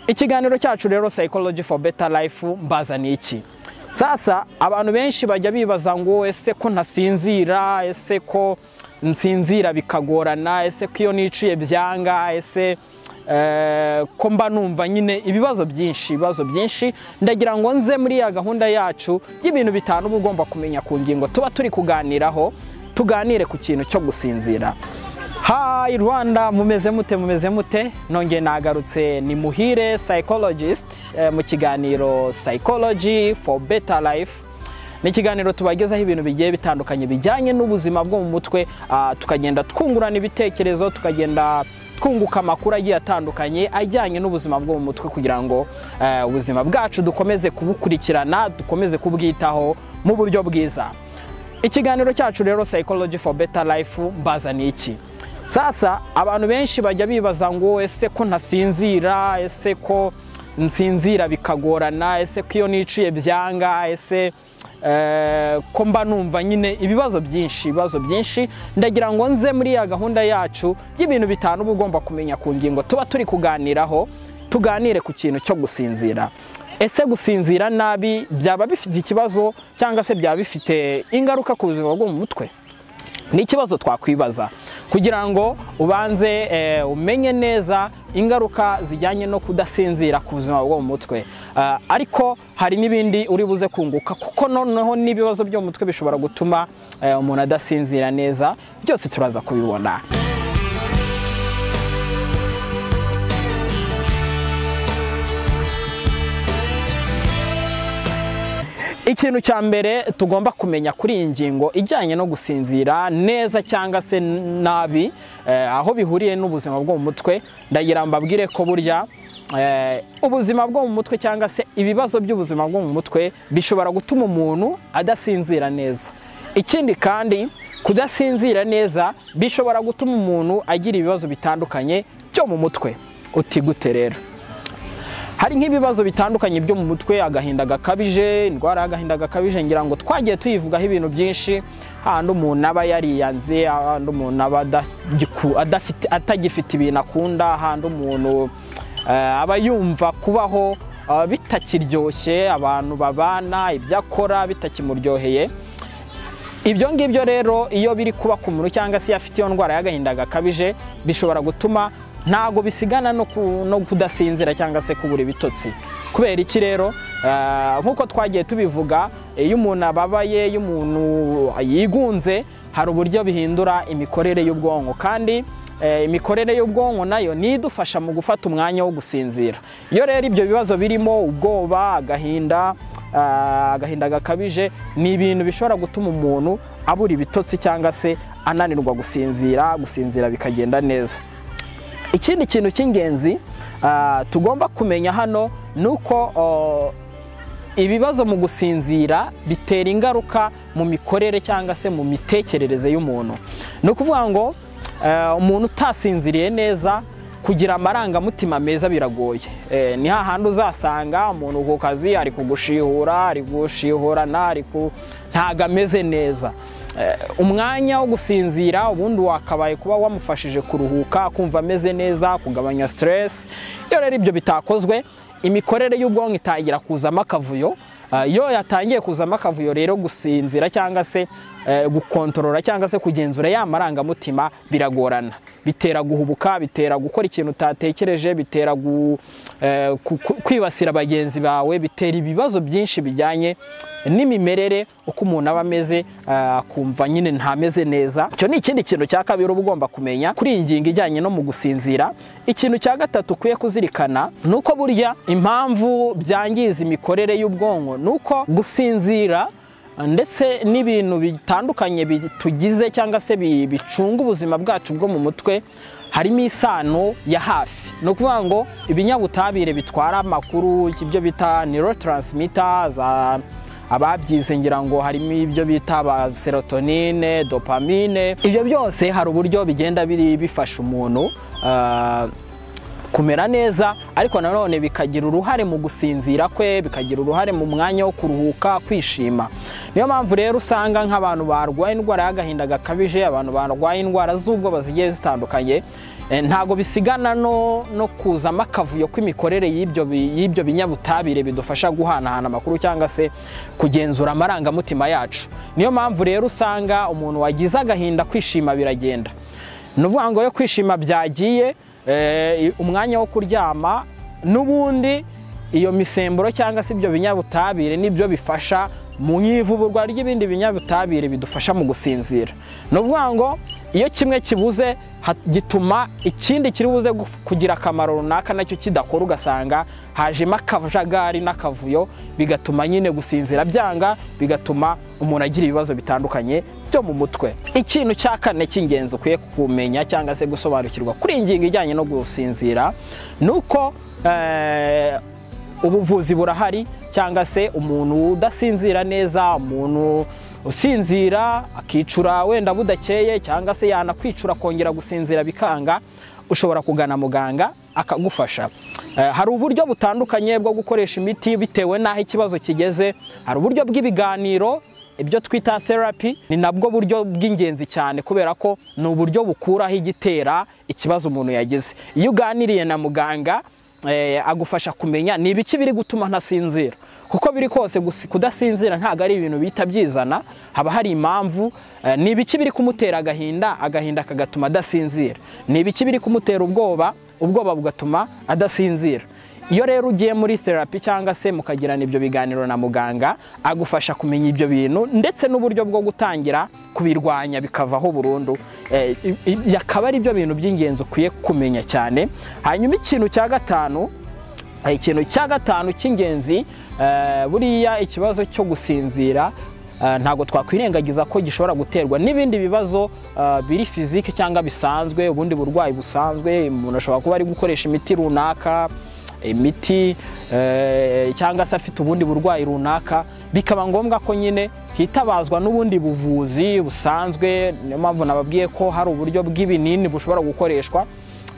ikiganiro cyacu rero psychology for better life mbazaniye iki sasa abantu benshi bajya bibaza ngo ese ko ntasinzira ese ko nsinzira bikagorana ese ko iyo niciye byanga ese eh, ko mba numva nyine ibibazo byinshi ibibazo byinshi ndagira ngo nze muri ya gahunda yacu y'ibintu bitanu uba ugomba kumenya ku ngingo tuba turi kuganiraho tuganire ku kintu cyo gusinzira Hi Rwanda mumeze mute mumeze mute nongeye nagarutse ni muhire psychologist eh, mu kiganiro psychology for better life ni ikiganiro tubagezaho ibintu bigiye bitandukanye bijyanye n'ubuzima bwo mu mutwe ah, tukagenda twungurana ibitekerezo tukagenda twunguka amakuru agiye atandukanye ajyanye n'ubuzima bwo mu mutwe kugira ngo eh, ubuzima bwacu dukomeze kubukurikirana dukomeze kubwitaho mu buryo bwiza ikiganiro cyacu rero psychology for better life mbazaniye iki sasa abantu benshi bajya bibaza ngo ese ko ntasinzira ese ko nsinzira bikagorana ese ko iyo niciye byanga ese eh, ko mba numva nyine ibibazo byinshi ibibazo byinshi ndagira ngo nze muri ya gahunda yacu y'ibintu bitanu uba ugomba kumenya ku ngingo tuba turi kuganiraho tuganire ku kintu cyo gusinzira ese gusinzira nabi byaba bifite ikibazo cyangwa se byaba bifite ingaruka ku buzima bwo mu mutwe ni ikibazo twakwibaza kugira ngo ubanze eh, umenye neza ingaruka zijyanye no kudasinzira ku buzima bwo mu mutwe Ah, ariko hari n'ibindi uri buze kunguka kuko noneho n'ibibazo byo mu mutwe bishobora gutuma eh, umuntu adasinzira neza byose turaza kubibona ikintu cya mbere tugomba kumenya kuri iyi ngingo ijyanye no gusinzira neza cyangwa se nabi eh, aho bihuriye n'ubuzima bwo mu mutwe ndagira mbabwire ko burya eh, ubuzima bwo mu mutwe cyangwa se ibibazo by'ubuzima bwo mu mutwe bishobora gutuma umuntu adasinzira neza ikindi kandi kudasinzira neza bishobora gutuma umuntu agira ibibazo bitandukanye byo mu mutwe uti gute rero hari nk'ibibazo bitandukanye byo mu mutwe agahinda gakabije indwara y'agahinda gakabije ngira ngo twagiye tuyivugaho ibintu byinshi hahandi umuntu aba yariyanze hahandi umuntu aba adagiku- adafite- atagifite ibintu akunda hahandi umuntu eh, aba yumva kubaho eh, bitakiryoshye abantu babana ibyo akora bitakimuryoheye ibyo ngibyo rero iyo biri kuba ku muntu cyangwa se iyo afite iyo ndwara y'agahinda gakabije bishobora gutuma ntago bisigana no, ku, no kudasinzira cyangwa se kubura ibitotsi kubera iki rero eh, nk'uko twagiye tubivuga iyo umuntu ababaye iyo umuntu yigunze hari uburyo bihindura imikorere y'ubwonko kandi Eh, imikorere y'ubwonko nayo ni idufasha mu gufata umwanya wo gusinzira iyo rero ibyo bibazo birimo ubwoba agahinda ah, agahinda gakabije ni ibintu bishobora gutuma umuntu abura ibitotsi cyangwa se ananirwa gusinzira gusinzira bikagenda neza ikindi kintu cy'ingenzi ah, tugomba kumenya hano ni uko oh, ibibazo mu gusinzira bitera ingaruka mu mikorere cyangwa se mu mitekerereze y'umuntu ni ukuvuga ngo eh, umuntu utasinziriye neza kugira amarangamutima meza biragoye Eh, ni hahandi uzasanga umuntu ku kazi ari kugushihura ari gushihurana ari ku ntago ameze neza Eh, umwanya wo gusinzira ubundi wakabaye kuba wamufashije kuruhuka kumva ameze neza kugabanya stress iyo rero ibyo bitakozwe imikorere y'ubwonko itangira kuzamo akavuyo Ah, iyo yatangiye kuzamo akavuyo rero gusinzira cyangwa se eh, gukontorora cyangwa se kugenzura ya marangamutima biragorana bitera guhubuka bitera gukora ikintu utatekereje bitera gu, eh, ku- ku- kwibasira bagenzi bawe bitera ibibazo byinshi bijyanye n'imimerere uko umuntu aba ameze ah, akumva nyine ntameze neza icyo ni ikindi kintu cya kabiri uba ugomba kumenya kuri iyi ngingo ijyanye no mu gusinzira ikintu cya gatatu ukwiye kuzirikana ni uko burya impamvu byangiza imikorere y'ubwonko ni uko gusinzira ndetse n'ibintu bitandukanye bi- tugize cyangwa se bi- bicunga ubuzima bwacu bwo mu mutwe harimo isano ya hafi ni ukuvuga ngo ibinyabutabire bitwara amakuru ibyo bita neurotransmitter za ababyize ngira ngo harimo ibyo bita ba serotonine dopamine ibyo byose hari uburyo bigenda biri bifasha umuntu ah, kumera neza ariko nanone bikagira uruhare mu gusinzira kwe bikagira uruhare mu mwanya wo kuruhuka kwishima niyo mpamvu rero usanga nk'abantu barwaye indwara y'agahinda gakabije abantu barwaye indwara z'ubwoba zigiye zitandukanye Eh, ntago bisigana no, no kuzamo akavuyo kw'imikorere y'ibyo bi- y'ibyo binyabutabire bidufasha guhanahana amakuru cyangwa se kugenzura amarangamutima yacu niyo mpamvu rero usanga umuntu wagize agahinda kwishima biragenda ni ukuvuga ngo iyo kwishima byagiye eh, umwanya wo kuryama n'ubundi iyo misemburo cyangwa se ibyo binyabutabire nibyo bifasha mu ivuburwa ry'ibindi binyabutabire bidufasha mu gusinzira ni ukuvuga ngo iyo kimwe kibuze ha- gituma ikindi kiri buze guf- kugira akamaro runaka nacyo kidakora ugasanga hajemo akajagari n'akavuyo bigatuma nyine gusinzira byanga bigatuma umuntu agira ibibazo bitandukanye byo mu mutwe ikintu cya kane cy'ingenzi ukwiye kumenya cyangwa se gusobanukirwa kuri iyi ngingo ijyanye no gusinzira ni uko eh, ubuvuzi burahari cyangwa se umuntu udasinzira neza umuntu usinzira akicura wenda budakeye cyangwa se yanakwicura akongera gusinzira bikanga ushobora kugana muganga akagufasha Eh, hari uburyo butandukanye bwo gukoresha imiti bitewe n'aho ikibazo kigeze hari uburyo bw'ibiganiro ibyo twita therapy ni nabwo buryo bw'ingenzi cyane kubera ko ni uburyo bukuraho igitera ikibazo umuntu yagize iyo uganiriye na muganga eh, agufasha kumenya ni ibiki biri gutuma ntasinzira kuko biri kose gusi- kudasinzira ntabwo ari ibintu bihita byizana haba hari impamvu eh, ni ibiki biri kumutera agahinda agahinda kagatuma adasinzira ni ibiki biri kumutera ubwoba ubwoba bugatuma adasinzira iyo rero ugiye muri therapy cyangwa se mukagirana ibyo biganiro na muganga agufasha kumenya ibyo bintu ndetse n'uburyo bwo gutangira kubirwanya bikavaho burundu Eh, i- i- akaba ari byo bintu by'ingenzi ukwiye kumenya cyane hanyuma ikintu cya gatanu eh, ikintu cya gatanu cy'ingenzi eh, buriya ikibazo cyo gusinzira eh, ntabwo twakwirengagiza ko gishobora guterwa n'ibindi bibazo eh, biri fizike cyangwa bisanzwe ubundi burwayi busanzwe umuntu ashobora kuba ari gukoresha imiti runaka imiti eh, cyangwa se afite ubundi burwayi runaka bikaba ngombwa ko nyine hitabazwa n'ubundi buvuzi busanzwe niyo mpamvu nababwiye ko hari uburyo bw'ibinini bushobora gukoreshwa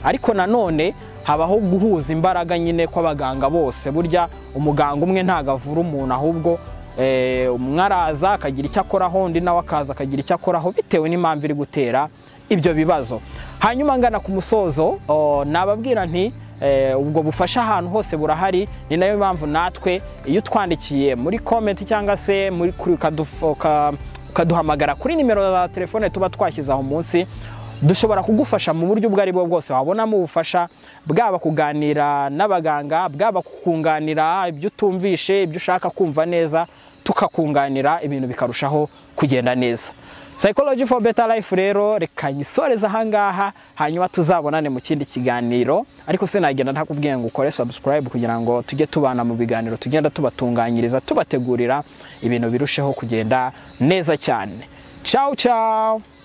ariko nanone habaho guhuza imbaraga nyine kw'abaganga bose burya umuganga umwe ntabwo avura umuntu ahubwo eh, umwe araza akagira icyo akoraho undi nawe akaza akagira icyo akoraho bitewe n'impamvu iri gutera ibyo bibazo hanyuma ngana ku musozo o, nababwira nti eh, ubwo bufasha ahantu hose burahari ni nayo mpamvu natwe iyo utwandikiye muri komenti cyangwa se muri kuri ukaduf- uka- ukaduhamagara kuri nimero za telefone tuba twashyize aho munsi dushobora kugufasha mu buryo ubwo ari bwo bwose wabonamo ubufasha bwaba kuganira n'abaganga bwaba kukunganira ibyo utumvishe ibyo ushaka kumva neza tukakunganira ibintu bikarushaho kugenda neza Psychology for Better Life rero reka nyisoreze ahangaha hanyuma tuzabonane mu kindi kiganiro ariko sinagenda ntakubwiye ngo ukore subscribe kugira ngo tujye tubana mu biganiro tugenda tubatunganyiriza tubategurira ibintu birusheho kugenda neza cyane ciao ciao